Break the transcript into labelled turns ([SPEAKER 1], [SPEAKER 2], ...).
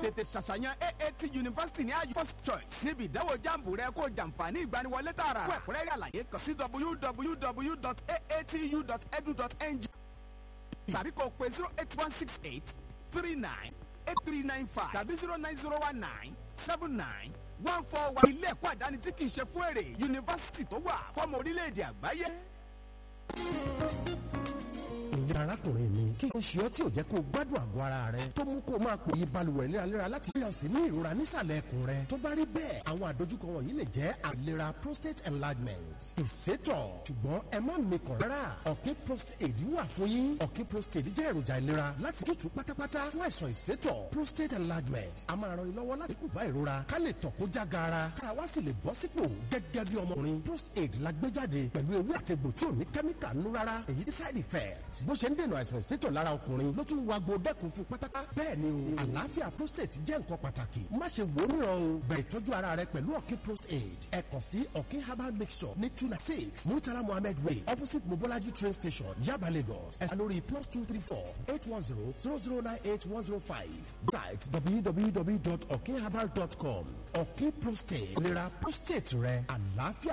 [SPEAKER 1] tètè ṣàṣàyàn aat university ní ayọ̀ first choice níbi ìdánwò jambu rẹ kó jàǹfààní ìgbaniwọlé tààrà fún ẹ̀kúnrẹ́rẹ́ àlàyé kàn sí www.aatu.edu.ng tàbí kò pé zero eight one six eight three nine eight three nine five tàbí zero nine zero one nine seven nine one four one. ilé ẹ̀kọ́ àdáni tí kì í ṣe fún èrè yunifásitì tó wà fọ́mọ orílẹ̀-èdè àgbáyé.
[SPEAKER 2] ìyá arákùnrin mi kí ló ń ṣe ọ́ tí ò jẹ́ kó o gbádùn àgọ́ ara rẹ tó mú kó o máa pò yí balùwẹ̀ léraléra láti bí ọ̀sìn ní ìrora nísàlẹ̀ ẹ̀kùn rẹ tó bá rí bẹ́ẹ̀ àwọn àdójúkọ wọ̀nyí lè jẹ́ àìlera prostate enlargement ìsétọ̀ ṣùgbọ́n ẹ má mikàn rárá ọ̀kín prostate wà fún yín ọ̀kín prostate jẹ́ èròjà ìlera láti tútù pátápátá fún àìsàn ìsétọ̀ prostate enlargement a máa ran ni lọ́wọ́ láti kù bá ìrora ká lè tọ̀ kó já gaara kára wá sì lè bọ́ sípò gẹ́gẹ́ bí ọmọkùnrin prostate la gbé jáde pẹ̀lú ewé àtegbò tí ò ní kẹ́míkà nú rárá èyí ní side effect bó ṣe ń dènà àìsàn ìsétọ̀ lára ọkùnrin ló tún wa gbo dẹ́kun fún pátápátá bẹ́ẹ̀ ni o àlàáfíà prostate jẹ́ nǹkan pàtàkì má ṣe wò ó níran o bẹ̀rẹ̀ ìtọ́jú ara rẹ pẹ̀lú ọ̀kín prostate ẹ kàn sí ọ̀kín herbal mixture ní two nine six murtala mohammed way opposite mobolaji train station yaba lagos ẹ lórí plus two three four eight one zero zero zero nine eight one zero five site www.okinherbal.com ọ̀kín prostate ìlera prostate rẹ àlàáfíà